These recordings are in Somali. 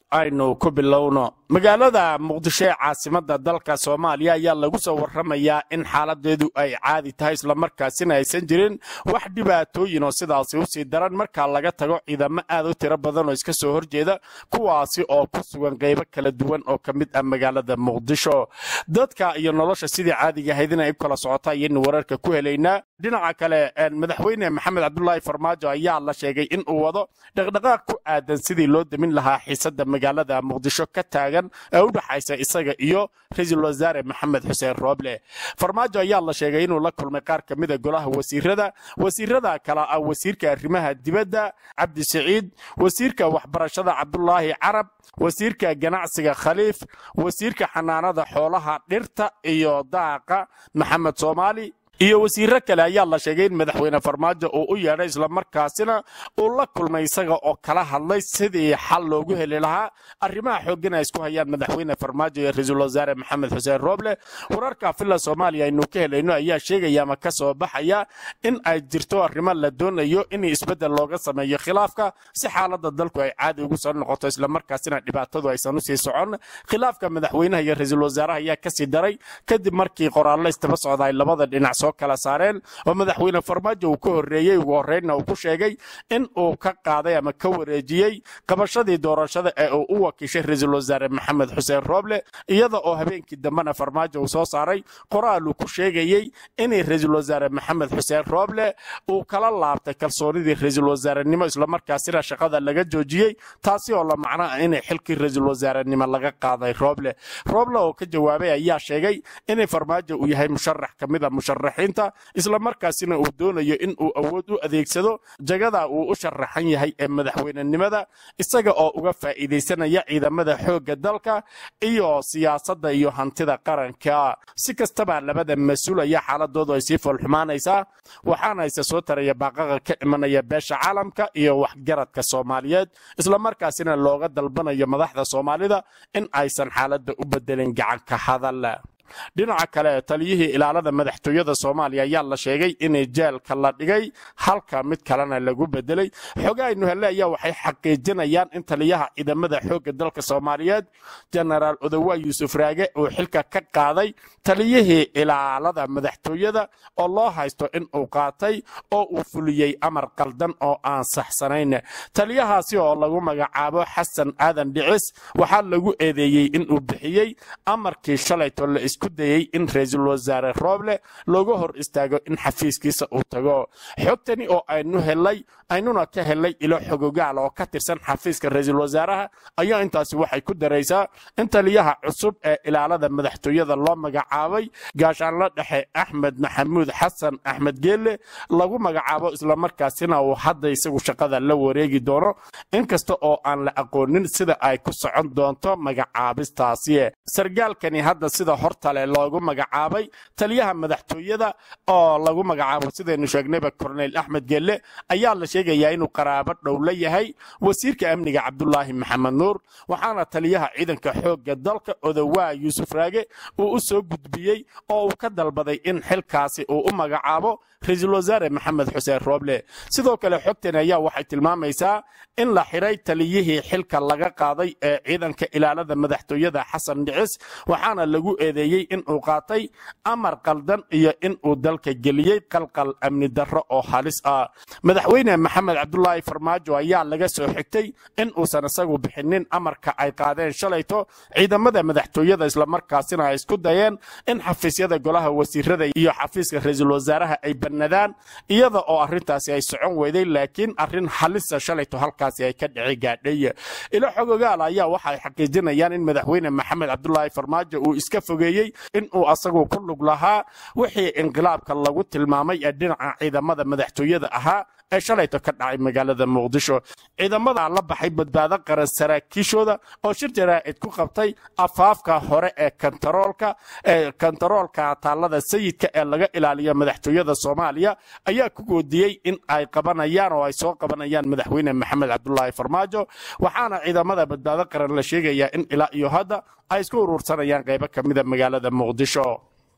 aynu ku bilowno magaalada muqdisho ee caasimada dalka soomaaliya ayaa lagu soo warramayaa in xaaladeedu ay caadi tahay islamarkaasina aysan jirin wax dhibaatooyin oo sidaasi usii daran markaa laga tago ciidamo aad u tiro badan oo iska soo horjeeda kuwaasi oo ku sugan qaybo kala duwan oo ka mid ah magaalada muqdisho dadka iyo nolosha sidii caadiga ahayd inay u kala socota ayaynu wararka ku helaynaa dhinaca kale madaxweyne maxamed cabdulaahi farmaajo ayaa la sheegay in uu wado dhaqdhaqaaq ku aadan sidii loo demin lahaa xiisada magaalada muqdisho ka taagan ee u dhaxaysa isaga iyo ra-iisul wasaare maxamed xuseen rooble farmaajo ayaa la sheegay inuu la kulmay qaar ka mida golaha wasiirada wasiirada kale ah wasiirka arrimaha dibadda cabdi siciid wasiirka waxbarashada cabdulaahi carab wasiirka ganacsiga khaliif wasiirka xanaanada xoolaha dhirta iyo daaqa maxamed soomaali iyo wasiiro kale ayaa la sheegay in madaxweyne farmaajo uu u yeedhay islamarkaasina uu la kulmay isaga oo kala hadlay sidii xal loogu heli lahaa arrimaha xooggan ay isku hayaan madaxweyne farmaajo iyo ra-iisul wasaare maxamed xuseen rooble wararka villa soomaaliya aynu ka helayno ayaa sheegaya ama ka soo baxaya in ay jirto arrimo la doonayo in isbeddel looga sameeyo khilaafka si xaaladda dalku ay caadi ugu soo noqoto islamarkaasina dhibaatadu aysan usii socon khilaafka madaxweynaha iyo ra-iisul wasaaraha ayaa kasii daray kadib markii qoraallo istaba socda ay labada dhinac soo kala saareen oo madaxweyne farmaajo uu ka horreeyey ugu horreynna uu ku sheegay in uu ka qaaday ama ka wareejiyey qabashadii doorashada ee uu u wakiishay ra-iisul wasaare maxamed xuseen rooble iyada oo habeenkii dambena farmaajo uu soo saaray qoraal uu ku sheegayey inay ra-iisul wasaare maxamed xuseen rooble uu kala laabtay kalsoonidii ra-iisul wasaarenimo islamarkaasina shaqada laga joojiyey taasi oo la macno ah inay xilkii ra-iisul wasaarenimo laga qaaday rooble rooble oo ka jawaabay ayaa sheegay inay farmaajo uu yahay musharax ka mid a musharaxiinta islamarkaasina uu doonayo in uu awood u adeegsado jagada uu u sharaxan yahay ee madaxweynenimada isaga oo uga faa'iidaysanaya ciidamada xoogga dalka iyo siyaasadda iyo hantida qaranka si kastaba labada mas-uul ayaa xaaladoodu ay sii foolxumaanaysaa waxaana ise soo taraya baaqaqa ka imanaya beesha caalamka iyo waxgaradka soomaaliyeed islamarkaasina looga dalbanayo madaxda soomaalida in aysan xaaladda u bedelin gacanka hadal dhinaca kale taliyihii ilaalada madaxtooyada soomaaliya ayaa la sheegay inay jeelka la dhigay halka mid kalena lagu bedelay xogaaynu hele ayaa waxay xaqiijinayaan in taliyaha ciidamada xoogga dalka soomaaliyeed jenaraal odowa yuusuf raage uu xilka ka qaaday taliyihii ilaalada madaxtooyada oo loo haysto in uu qaatay oo uu fuliyey amar qaldan oo aan saxsanayn taliyahaasi oo lagu magacaabo xasan aadan dhicis waxaa lagu eedeeyey inuu bixiyey amarkii shalayto la isku dayey in ra-iisul wasaare rooble looga hor istaago in xafiiskiisa uu tago xogtani oo aynu helay aynuna ka helay ilo xogogaal oo ka tirsan xafiiska ra-iisul wasaaraha ayaa intaasi waxay ku daraysaa in taliyaha cusub ee ilaalada madaxtooyada loo magacaabay gaashaanla dhexe axmed maxamuud xasan axmed geelle lagu magacaabo islamarkaasina uu hadda isagu shaqada la wareegi doono inkasta oo aan la aqoonin sida ay ku socon doonto magacaabistaasi sargaalkani hadda sida hortale loogu magacaabay taliyaha madaxtooyada oo lagu magacaabo sidaynu sheegnayba korneyl axmed geelle ayaa la sheegayaa inuu qaraabo dhow la yahay wasiirka amniga cabdulaahi maxamed nuur waxaana taliyaha ciidanka xoogga dalka odowaa yuusuf raage uu u soo gudbiyey oo uu ka dalbaday in xilkaasi uu u magacaabo ra-iisul wasaare maxamed xuseen rooble sidoo kale xogtani ayaa waxay tilmaamaysaa in la xiray taliyihii xilka laga qaaday ee ciidanka ilaalada madaxtooyada xasan dhicis waxaana lagu eedeeyey inuu qaatay amar qaldan iyo inuu dalka geliyey qalqal amni darro oo halis ah madaxweyne maxamed cabdulaahi farmaajo ayaa laga soo xigtay in uusan isagu bixinin amarka ay qaadeen shalayto ciidamada madaxtooyada islamarkaasina ay isku dayeen in xafiisyada golaha wasiirada iyo xafiiska ra-iisul wasaaraha ay bannadaan iyada oo arrintaasi ay socon weyday laakiin arrin halisa shalayto halkaasi ay ka dhici gaadhay ilo xogogaal ayaa waxay xaqiijinayaan in madaxweyne maxamed cabdulaahi farmaajo uu iska fogeeyey inuu asagu ku lug lahaa wixii inqilaabka lagu tilmaamay ee dhinaca ciidamada madaxtooyada ahaa ee shalayto ka dhacay magaalada muqdisho ciidamada la baxay badbaado qaran saraakiishooda oo shir jaraa'id ku qabtay afaafka hore ee kantaroolka ee kantaroolka taallada sayidka ee laga ilaaliyo madaxtooyada soomaaliya ayaa ku goodiyey in ay qabanayaan oo ay soo qabanayaan madaxweyne maxamed cabdulaahi farmaajo waxaana ciidamada badbaado qaran la sheegayaa in ilaa iyo hadda ay isku urursanayaan qaybo ka mida magaalada muqdisho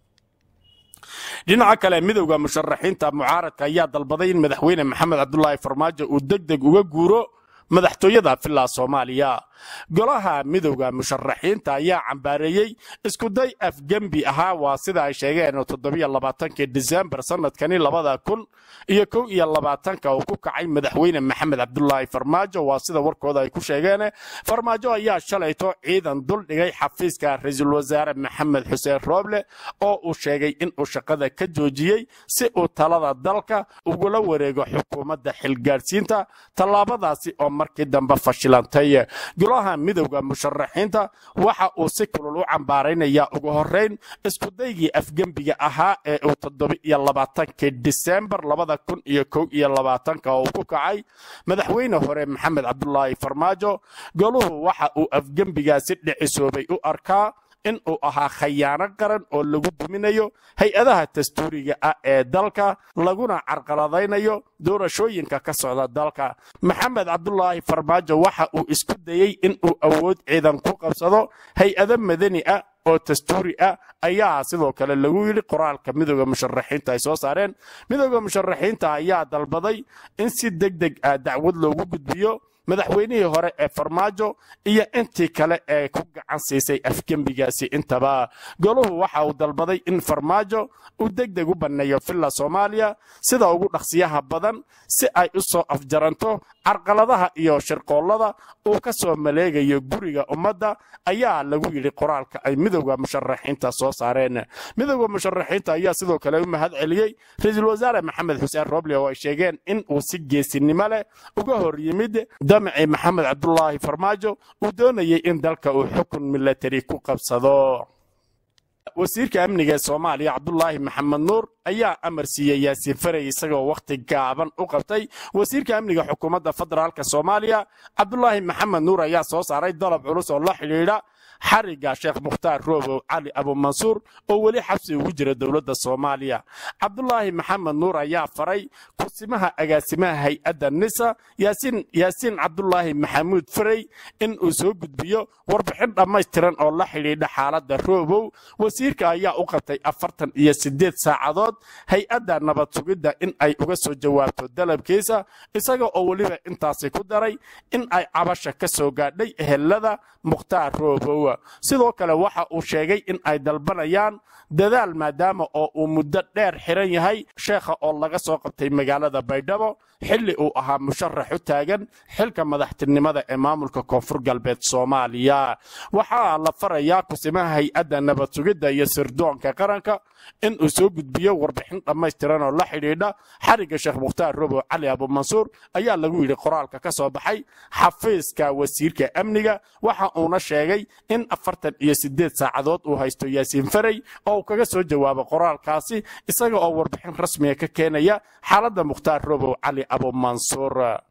dhinaca kale midowda musharaxiinta mucaaradka ayaa dalbaday in madaxweyne maxamed cabdulaahi farmaajo uu deg deg uga guuro madaxtooyada filaa soomaaliya golaha midowda musharaxiinta ayaa cambaareeyey iskuday afgembi ahaa waa sida ay sheegeen toddobiyolabaatanki disembar sanadkani labada kun iyo kow iyo labaatanka uu ku kacay madaxweyne maxamed cabdulaahi farmaajo waa sida warkooda ay ku sheegeen farmaajo ayaa shalayto ciidan dul dhigay xafiiska ra-iisul wasaare maxamed xuseen rooble oo uu sheegay inuu shaqada ka joojiyey si uu talada dalka ugula wareego xukuumadda xilgaadhsiinta tallaabadaasi oo markii dambe fashilantay golaha midowda musharaxiinta waxa uu si kulul u cambaaraynayaa ugu horeyn iskudaygii afgembiga ahaa ee uu toddobiiyo labaatankii disembar labada kun iyo kow iyo labaatanka uu ku kacay madaxweyne hore maxamed cabdulaahi farmaajo goluhu waxa uu afgembigaasi dhicisoobay u arkaa in uu ahaa khayaano qaran oo lagu duminayo hay-adaha dastuuriga ah ee dalka laguna carqaladaynayo doorashooyinka ka socda dalka maxamed cabdulaahi farmaajo waxa uu isku dayey in uu awood ciidan ku qabsado hay-ado madani ah oo dastuuri ah ayaa sidoo kale lagu yidhi qoraalka midooda musharaxiinta ay soo saareen midooda musharaxiinta ayaa dalbaday in si deg deg ah dacwad loogu gudbiyo madaxweynihii hore ee farmaajo iyo intii kale ee ku gacan siisay afgembigaasi intaba goluhu waxa uu dalbaday in farmaajo uu deg deg u banneeyo villa soomaaliya sida ugu dhaqsiyaha badan si ay u soo afjaranto carqaladaha iyo shirqoollada uu ka soo maleegayo guriga ummadda ayaa lagu yidhi qoraalka ay midowda musharaxiinta soo saareen midowda musharaxiinta ayaa sidoo kale u mahad celiyey ra-iisul wasaare maxamed xuseen roble oo ay sheegeen in uu si geesinimo leh uga hor yimid damci maxamed cabdulaahi farmaajo uu doonayay in dalka uu xukun milatari ku qabsado wasiirka amniga ee soomaaliya cabdulaahi maxamed nuur ayaa amar siiyey yaasiin farey isagoo wakhti gaaban u qabtay wasiirka amniga xukuumadda federaalk soomaaliya cabdulaahi maxamed nuur ayaa soo saaray dalab culus oo la xidhiidha xariga sheekh mukhtaar roobow cali abumansuur oo weli xabsi ugu jira dowladda soomaaliya cabdulaahi maxamed nuur ayaa faray kursimaha agaasimaha hay-adda nisa yaasiin cabdulaahi maxamuud farey in uu soo gudbiyo warbixin dhammaystiran oo la xidhiidha xaaladda roobow wasiirka ayaa u qabtay afartan iyo siddeed saacadood hay-adda nabad sugidda in ay uga soo jawaabto dalabkiisa isaga oo weliba intaasi ku daray in ay cabasha ka soo gaadhay ehelada mukhtaar roobow sidoo kale waxa uu sheegay in ay dalbanayaan dadaal maadaama oo uu muddo dheer xiran yahay sheekha oo laga soo qabtay magaalada baydhabo xilli uu ahaa musharax u taagan xilka madaxtinimada ee maamulka koonfur galbeed soomaaliya waxaa la farayaa kusimaha hay-adda nabad sugidda iyo sirdoonka qaranka in uu soo gudbiyo warbixin dhammaystiran oo la xidhiidha xarigga sheekh mukhtaar robow cali abumansuur ayaa lagu yidhi qoraalka ka soo baxay xafiiska wasiirka amniga waxa uuna sheegay in afartan iyo siddeed saacadood uu haysto yaasiin farey oo uu kaga soo jawaabo qoraalkaasi isaga oo warbixin rasmiga ka keenaya xaaladda mukhtaar robow cali abumansuur